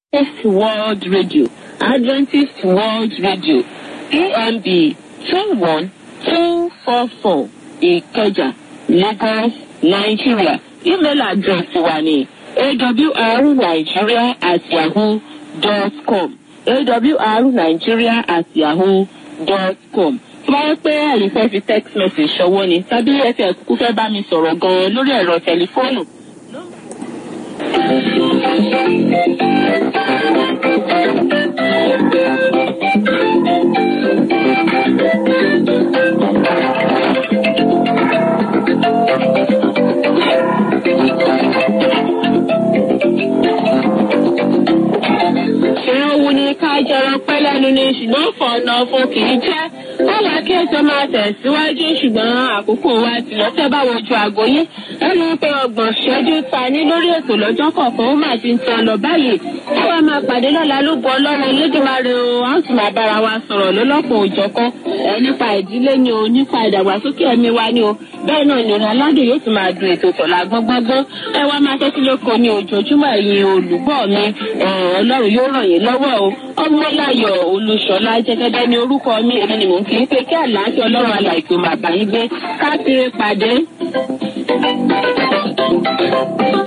Adventist World Radio Adventist World Radio PMB two one two four four Ìkẹjà Lagos Nigeria email address wa ni awrnigeria at yahoo dot com awrnigeria at yahoo dot com tó bá yẹ pé ẹ̀yin fẹ́ fi text message ṣọwọ́ ni tàbí ẹ fẹ́ kúkú fẹ́ bá mi sọ̀rọ̀ gan-an lórí ẹ̀rọ tẹlifóònù. ìran wo ni ká jẹran pẹ́ lẹ́nu ni ṣùgbọ́n fọ̀nà fún kì í jẹ́ báwa kí ètò máa tẹ̀síwájú ṣùgbọ́n àkókò wa ti lọ tẹ́ bá wojú àgọ́ yín ẹnu pé ọgbọ̀n ṣẹ́jú ta ní lórí ètò lọ́jọ́ kọ̀ọ̀kan ó máa ti ń tan lọ báyìí ẹ wá máa pàdé lọ́la ló bọ ọlọ́run elédùnmáre o a ó sì máa bára wa sọ̀rọ̀ lọ́lọ́pọ̀ òjọ̀kan ẹ nípa ìdílé ni o nípa ìdàgbàsókè ẹ̀mí wa ni o bẹ́ẹ̀ náà ni òun aládùn yóò tún máa dùn ètò tọ̀la gbọ́ngbọ́ngbọ́n ẹ wá máa tẹ́tí lóko ní ojoojúmọ́ ẹ̀yin olùgbọ́ mi ọlọ́run yóò ràn yín lọ́wọ́ o ọmọláyọ̀ olùṣọ́lá jẹ́gẹ́dẹ́ ní orúkọ mi èmi ni mò ń kí í pé kí àlàáfíà ọlọ́run alàìkú máa bá yín gbé ká kiri pàdé.